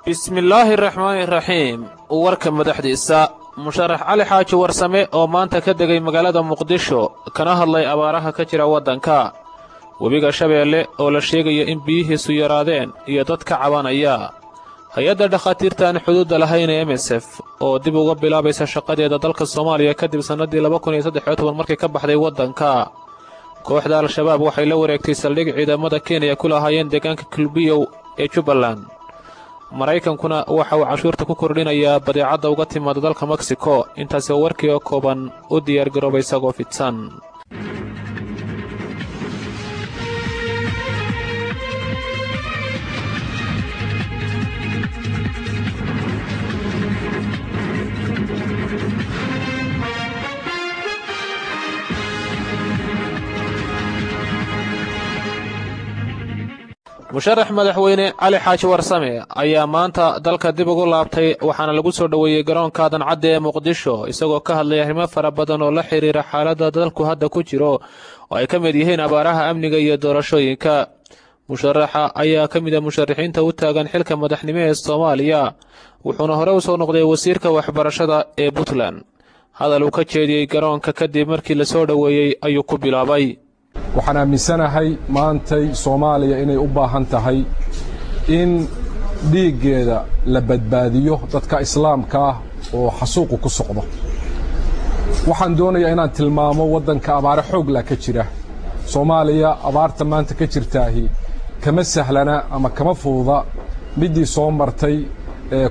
bismillaahi raxmaani raxiim warka madaxdiisa musharax cali xaaji warsame oo maanta ka degay magaalada muqdisho kana hadlay abaaraha ka jira waddanka webiga shabeelle oo la sheegayo in biyihiisu yaraadeen iyo dad ka cabanaya hay-adda dhakhaatiirta aan xuduudda lahayn ee emesef oo dib uga bilaabaysa shaqadeeda dalka soomaaliya kadib sannaddii laba kun iyo saddex iyo toban markii ka baxday waddanka kooxda al-shabaab waxay la wareegtay saldhig ciidamada kenya ku lahaayeen deegaanka kulbiyow ee jubbaland maraykankuna waxa uu cashuurta ku kordhinayaa badeecadda uga timaada dalka meksiko intaasi oo warkii oo kooban u diyaargarooba isagoo fidsan musharax madaxweyne cali xaaji warsame ayaa maanta dalka dib ugu laabtay waxaana lagu soo dhoweeyey garoonka dancadda ee muqdisho isagoo ka hadlaya arrimo fara badan oo la xidhiira xaaladda dalku hadda ku jiro oo ay ka mid yihiin abaaraha amniga iyo doorashooyinka musharaxa ayaa ka mid a musharaxiinta u taagan xilka madaxnimo ee soomaaliya wuxuuna hore u soo noqday wasiirka waxbarashada ee puntland hadal uu ka jeediyey garoonka kadib markii la soo dhoweeyey ayuu ku bilaabay waxaan aaminsanahay maantay soomaaliya inay u baahan tahay in dhiiggeeda la badbaadiyo dadka islaamka ah oo xasuuqu ku socdo waxaan doonayaa inaan tilmaamo waddanka abaare xoogla ka jira soomaaliya abaarta maanta ka jirtaahi kama sahlana ama kama fududa middii soo martay ee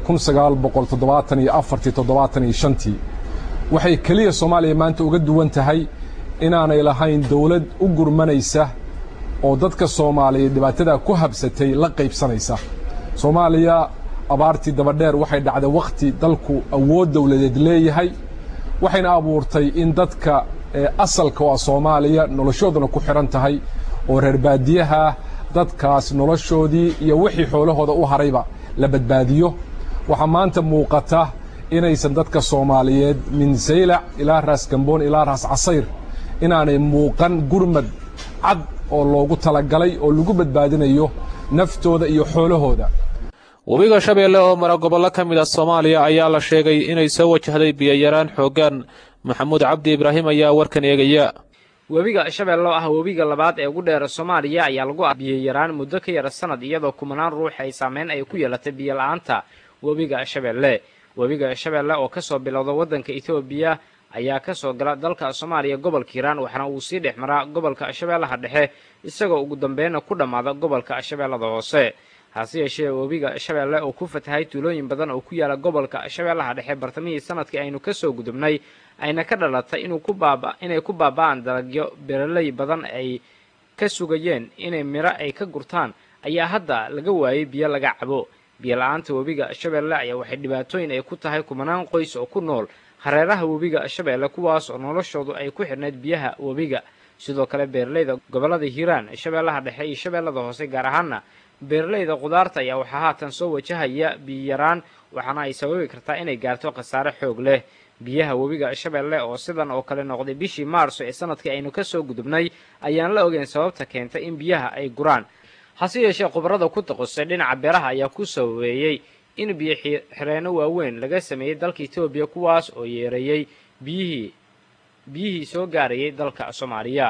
tii waxay keliya soomaaliya maanta uga duwan tahay inaanay lahayn dawlad u gurmanaysa oo dadka soomaaliyeed dhibaatadaa ku habsatay la qaybsanaysa soomaaliya abaartii dabadheer waxay dhacday wakhti dalku awood dawladeed leeyahay waxayna abuurtay in dadka asalka oo ah soomaaliya noloshooduna ku xidhan tahay oo reer baadiyaha dadkaas noloshoodii iyo wixii xoolahooda u harayba la badbaadiyo waxaa maanta muuqata inaysan dadka soomaaliyeed min saylac ilaa raas gamboon ilaa raas casayr inaanay muuqan gurmad cad oo loogu talagalay oo lagu badbaadinayo naftooda iyo xoolahooda webiga shabeelle oo mara gobollo ka mid a soomaaliya ayaa la sheegay inay soo wajahday biyoyaraan xooggan maxamuud cabdi ibraahim ayaa warkan eegaya webiga shabeelle oo ah webiga labaad ee ugu dheera soomaaliya ayaa lagu biyayaraan muddo ka yara sanad iyadoo kumanaan ruux ay saameyn ay ku yeelatay biyola-aanta webiga shabeelle webiga shabeelle oo kasoo bilowda waddanka etoobiya ayaa ka soo gala dalka soomaaliya gobolka hiiraan waxaana uu sii dhex maraa gobolka shabeellaha dhexe isagoo ugu dambeynna ku dhammaada gobolka shabeellada hoose hase yeeshee webiga shabeelle oo ku fatahay tuulooyin badan oo ku yaala gobolka shabeellaha dhexe bartamihii sanadkii aynu kasoo gudubnay ayna ka dhalatay inuu ku baaba inay ku baaba'aan dalagyo beeraley badan ay ka sugayeen inay miro ay ka gurtaan ayaa hadda laga waayey biyo laga cabo biyo-la-aanta webiga shabeelle ayaa waxay dhibaatooyin ay ku tahay kumanaan qoys oo ku nool hareeraha webiga shabeelle kuwaas oo noloshoodu ay ku xidhnayd biyaha webiga sidoo kale beeraleyda gobollada hiiraan shabeellaha dhexe iyo shabeellada hoose gaar ahaana beeraleyda khudaarta ayaa waxaa haatan soo wajahaya biyaraan waxaana ay sababi kartaa inay gaarto khasaare xoog leh biyaha webiga shabeelle oo sidan oo kale noqday bishii maarso ee sanadkii aynu kasoo gudubnay ayaan la ogeyn sababta keentay in biyaha ay guraan hase yeeshee khubarada ku taqusay dhinaca beeraha ayaa ku sababeeyey in biyo xireenno waaweyn laga sameeyey dalka etoobiya kuwaas oo yeereeyey biyihii biyihii soo gaarayay dalka soomaaliya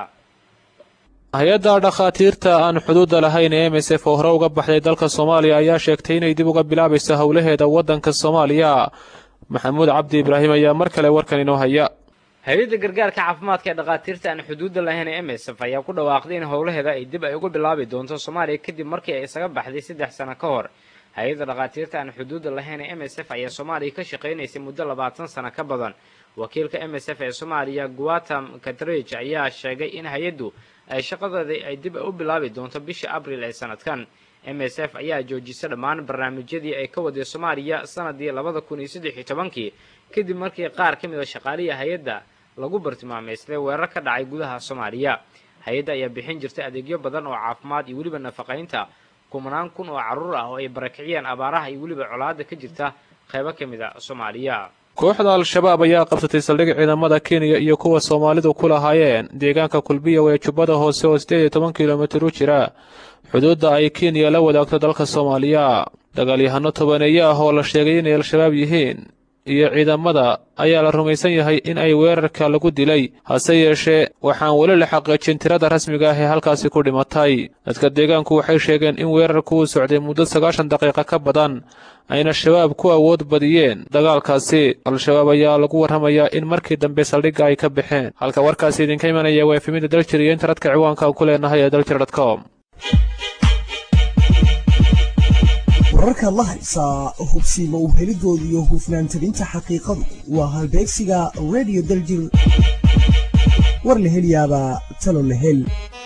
hay-adda dhakhaatiirta aan xuduudda lahayn ee emesef oo hore uga baxday dalka soomaaliya ayaa sheegtay inay dib uga bilaabayso howlaheeda waddanka soomaaliya maxamuud cabdi ibraahim ayaa mar kale warkan inoo haya hay-adda gargaarka caafimaadka ee dhakhaatiirta aan xuduudda lahayn ee emesef ayaa ku dhawaaqday in howlaheeda ay dib ay uga bilaabi doonto soomaaliya kadib markii ay isaga baxday saddex sano ka hor hay-adda dhakhaatiirta aan xuduudda lahayn ee m s f ayaa soomaaliya ka shaqaynaysay muddo labaatan sano ka badan wakiilka m s f ee soomaaliya guatam katridge ayaa sheegay in hay-addu ay shaqadeedii ay dib u bilaabi doonto bishii abril ee sanadkan m s f ayaa joojisay dhammaan barnaamijyadii ay ka waday soomaaliya sanadii labada kun iyo saddex iyo tobankii kadib markii qaar ka mid a shaqaaliya hay-adda lagu bartilmaameystay weerar ka dhacay gudaha soomaaliya hay-adda ayaa bixin jirtay adeegyo badan oo caafimaad iyo weliba nafaqaynta kumanaan kun oo carruur ah oo ay barakiciyeen abaaraha iyo weliba colaadda ka jirta qaybo ka mid a soomaaliya kooxda al-shabaab ayaa qabsatay saldhig ciidamada kenya iyo kuwa soomaalidu ku lahaayeen deegaanka kulbiyow ee jubbada hoose oo siddeed iyo toban kilomitir u jira xuduudda ay kenya la wadaagto dalka soomaaliya dagaalyahano tobaneeye ah oo la sheegay inay al-shabaab yihiin iyo ciidamada ayaa la rumaysan yahay in ay weerarka lagu dilay hase yeeshee waxaan weli la xaqiijin tirada rasmiga ah ee halkaasi ku dhimatay dadka deegaanku waxay sheegeen in weerarku uu socday muddo sagaashan daqiiqa ka badan ayna shabaab ku awood badiyeen dagaalkaasi al-shabaab ayaa lagu warramayaa in markii dambe saldhigga ay ka baxeen halka warkaasi idinka imanaya waa efemida daljir iyo internetka ciwaankaan ku leenahay ee daljir com wararkaad la haysaa hubsiima u helidooda iyo hufnaan tabinta xaqiiqadu waa halbeegsiga radio daljir war la heliyaabaa talo la hel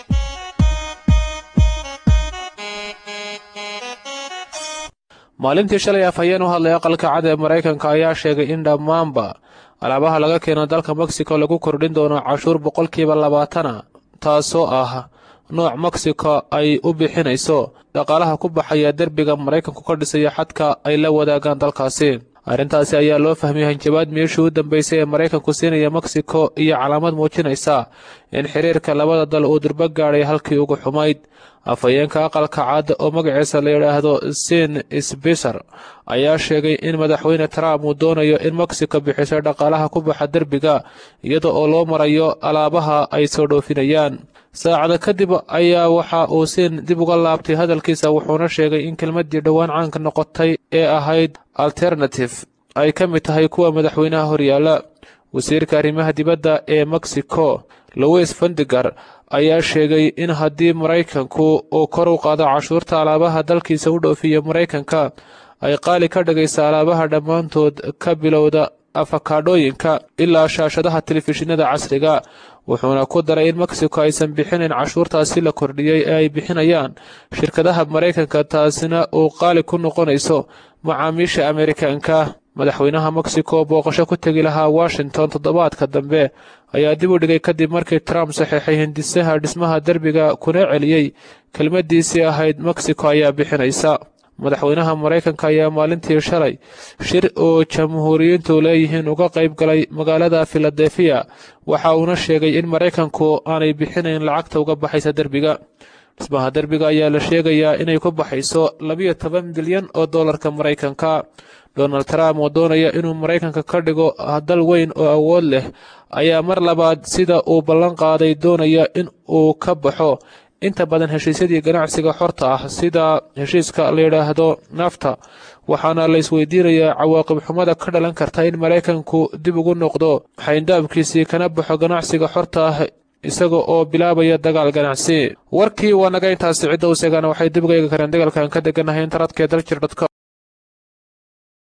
maalintii shalay afhayeen u hadlay aqalka cad ee maraykanka ayaa sheegay in dhammaanba alaabaha laga keeno dalka mexico lagu kordhin doono cashuur boqolkiiba labaatana taasoo ah nooc mexico ay u bixinayso dhaqaalaha ku baxaya derbiga maraykanku ka dhisaya xadka ay la wadaagaan dalkaasi arrintaasi ayaa loo fahmiyay hanjabaad meeshii u dambeysay ee maraykanku siinaya mexico iyo calaamad muujinaysa in xiriirka labada dal uu durbo gaadhay halkii ugu xumayd afhayeenka aqalka cad oo magaciisa la yidhaahdo sin sbiser ayaa sheegay in madaxweyne trump uu doonayo in mexico bixiso dhaqaalaha ku baxa derbiga iyada oo loo marayo alaabaha ay soo dhoofinayaan saacada kadib ayaa waxa uu siin dib uga laabtay hadalkiisa wuxuuna sheegay in kelmaddii dhowaan caanka noqotay ee ahayd alternative ay ka mid tahay kuwa madaxweynaha horyaala wasiirka arrimaha dibadda ee mexico louis fandigar ayaa sheegay in haddii maraykanku uu kor u qaado cashuurta alaabaha dalkiisa u dhoofiya maraykanka ay qaali ka dhigaysa alaabaha dhammaantood ka bilowda afakaadhooyinka ilaa shaashadaha telefishinada casriga wuxuuna ku daray in mexico aysan bixinayn cashuurtaasi la kordhiyey ee ay bixinayaan shirkadaha maraykanka taasina uu qaali ku noqonayso macaamiisha amerikanka madaxweynaha mexico booqasho ku tegi lahaa washington toddobaadka dambe ayaa dib u dhigay kadib markii trump saxeexay hindisaha dhismaha derbiga kuna celiyey kelmaddiisii ahayd mexico ayaa bixinaysa madaxweynaha maraykanka ayaa maalintii shalay shir oo jamhuuriyiintu leeyihiin uga qayb galay magaalada filadelfiya waxa uuna sheegay in maraykanku aanay bixinayn lacagta uga baxaysa derbiga dhismaha derbiga ayaa la sheegayaa inay ku baxayso labiyo toban bilyan oo dollarka maraykanka donald trump oo doonaya inuu maraykanka ka dhigo dal weyn oo awood leh ayaa mar labaad sida uu ballan qaaday doonaya in uu ka baxo inta badan heshiisyadii ganacsiga xorta ah sida heshiiska la yidhaahdo nafta waxaana la isweydiinayaa cawaaqib xumada ka dhalan karta in maraykanku dib ugu noqdo xayndaabkiisii kana baxo ganacsiga xorta ah isaga oo bilaabaya dagaal ganacsi warkii waa naga intaasi cidda u seegaana waxay dib uga eegi kareen dagaalkan ka deganahay internetka daljir com